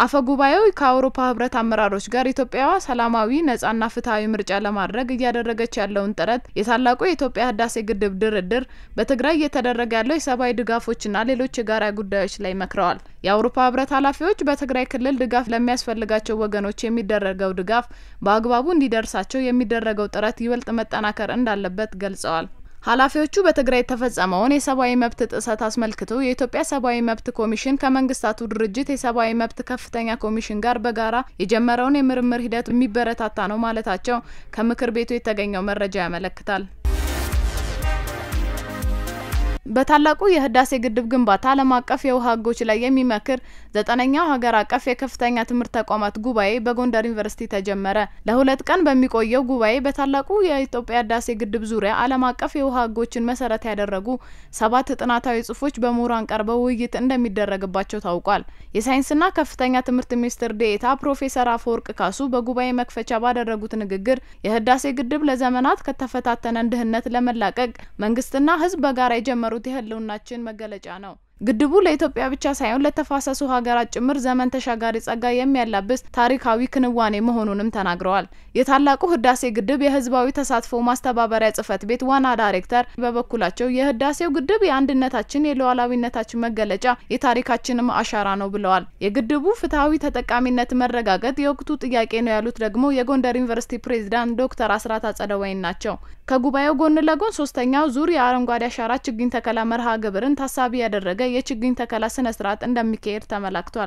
አፈ ጉባኤው ከአውሮፓ ህብረት አመራሮች ጋር ኢትዮጵያዋ ሰላማዊ ነጻና ፍትሐዊ ምርጫ ለማድረግ እያደረገች ያለውን ጥረት፣ የታላቁ የኢትዮጵያ ህዳሴ ግድብ ድርድር፣ በትግራይ እየተደረገ ያለው የሰብአዊ ድጋፎችና ሌሎች የጋራ ጉዳዮች ላይ መክረዋል። የአውሮፓ ህብረት ኃላፊዎች በትግራይ ክልል ድጋፍ ለሚያስፈልጋቸው ወገኖች የሚደረገው ድጋፍ በአግባቡ እንዲደርሳቸው የሚደረገው ጥረት ይበልጥ መጠናከር እንዳለበት ገልጸዋል። ኃላፊዎቹ በትግራይ የተፈጸመውን የሰብአዊ መብት ጥሰት አስመልክቶ የኢትዮጵያ ሰብአዊ መብት ኮሚሽን ከመንግስታቱ ድርጅት የሰብአዊ መብት ከፍተኛ ኮሚሽን ጋር በጋራ የጀመረውን የምርምር ሂደት የሚበረታታ ነው ማለታቸው ከምክር ቤቱ የተገኘው መረጃ ያመለክታል። በታላቁ የህዳሴ ግድብ ግንባታ ዓለም አቀፍ የውሃ ህጎች ላይ የሚመክር ዘጠነኛው ሀገር አቀፍ የከፍተኛ ትምህርት ተቋማት ጉባኤ በጎንደር ዩኒቨርሲቲ ተጀመረ። ለሁለት ቀን በሚቆየው ጉባኤ በታላቁ የኢትዮጵያ ህዳሴ ግድብ ዙሪያ ዓለም አቀፍ የውሃ ህጎችን መሰረት ያደረጉ ሰባት ጥናታዊ ጽሁፎች በምሁራን ቀርበው ውይይት እንደሚደረግባቸው ታውቋል። የሳይንስና ከፍተኛ ትምህርት ሚኒስትር ዴኤታ ፕሮፌሰር አፈወርቅ ካሱ በጉባኤ መክፈቻ ባደረጉት ንግግር የህዳሴ ግድብ ለዘመናት ከተፈታተነን ድህነት ለመላቀቅ መንግስትና ህዝብ በጋራ የጀመሩት የህልውናችን መገለጫ ነው። ግድቡ ለኢትዮጵያ ብቻ ሳይሆን ለተፋሰሱ ሀገራት ጭምር ዘመን ተሻጋሪ ጸጋ የሚያላብስ ታሪካዊ ክንዋኔ መሆኑንም ተናግረዋል። የታላቁ ህዳሴ ግድብ የህዝባዊ ተሳትፎ ማስተባበሪያ ጽህፈት ቤት ዋና ዳይሬክተር በበኩላቸው የህዳሴው ግድብ የአንድነታችን የሉዓላዊነታችን መገለጫ የታሪካችንም አሻራ ነው ብለዋል። የግድቡ ፍትሐዊ ተጠቃሚነት መረጋገጥ የወቅቱ ጥያቄ ነው ያሉት ደግሞ የጎንደር ዩኒቨርሲቲ ፕሬዝዳንት ዶክተር አስራት አጸደወይን ናቸው። ከጉባኤው ጎን ለጎን ሶስተኛው ዙር የአረንጓዴ አሻራ ችግኝ ተከላ መርሃ ግብርን ታሳቢ ያደረገ የችግኝ ተከላ ስነ ስርዓት እንደሚካሄድ ተመላክቷል።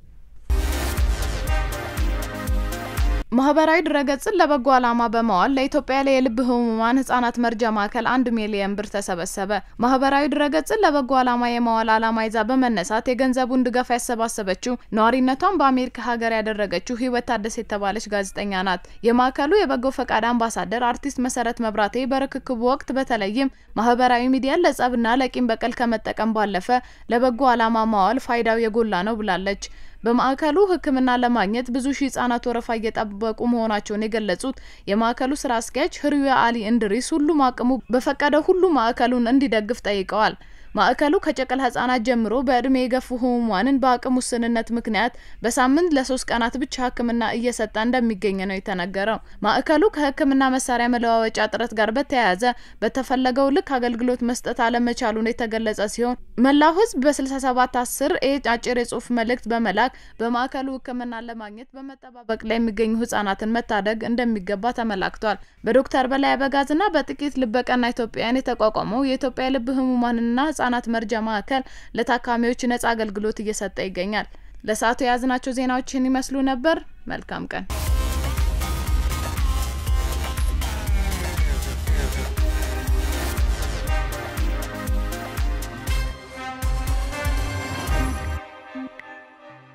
ማህበራዊ ድረገጽን ለበጎ ዓላማ በመዋል ለኢትዮጵያ ላይ የልብ ህሙማን ህጻናት መርጃ ማዕከል አንድ ሚሊየን ብር ተሰበሰበ። ማህበራዊ ድረገጽን ለበጎ ዓላማ የመዋል ዓላማ ይዛ በመነሳት የገንዘቡን ድጋፍ ያሰባሰበችው ነዋሪነቷን በአሜሪካ ሀገር ያደረገችው ህይወት ታደሰ የተባለች ጋዜጠኛ ናት። የማዕከሉ የበጎ ፈቃድ አምባሳደር አርቲስት መሰረት መብራቴ በርክክቡ ወቅት በተለይም ማህበራዊ ሚዲያን ለጸብና ለቂም በቀል ከመጠቀም ባለፈ ለበጎ ዓላማ ማዋል ፋይዳው የጎላ ነው ብላለች። በማዕከሉ ሕክምና ለማግኘት ብዙ ሺህ ህጻናት ወረፋ እየጠበቁ መሆናቸውን የገለጹት የማዕከሉ ስራ አስኪያጅ ህርያ አሊ እንድሪስ ሁሉም አቅሙ በፈቀደ ሁሉ ማዕከሉን እንዲደግፍ ጠይቀዋል። ማዕከሉ ከጨቅላ ህጻናት ጀምሮ በእድሜ የገፉ ህሙማንን በአቅም ውስንነት ምክንያት በሳምንት ለሶስት ቀናት ብቻ ህክምና እየሰጠ እንደሚገኝ ነው የተነገረው። ማዕከሉ ከህክምና መሳሪያ መለዋወጫ እጥረት ጋር በተያያዘ በተፈለገው ልክ አገልግሎት መስጠት አለመቻሉን የተገለጸ ሲሆን መላው ህዝብ በ67 10 ኤ አጭር የጽሁፍ መልእክት በመላክ በማዕከሉ ህክምና ለማግኘት በመጠባበቅ ላይ የሚገኙ ህጻናትን መታደግ እንደሚገባ ተመላክቷል። በዶክተር በላይ አበጋዝና በጥቂት ልበቀና ኢትዮጵያውያን የተቋቋመው የኢትዮጵያ ልብ ህሙማንና ህጻናት መርጃ ማዕከል ለታካሚዎች ነጻ አገልግሎት እየሰጠ ይገኛል። ለሰዓቱ የያዝናቸው ዜናዎችን ይመስሉ ነበር። መልካም ቀን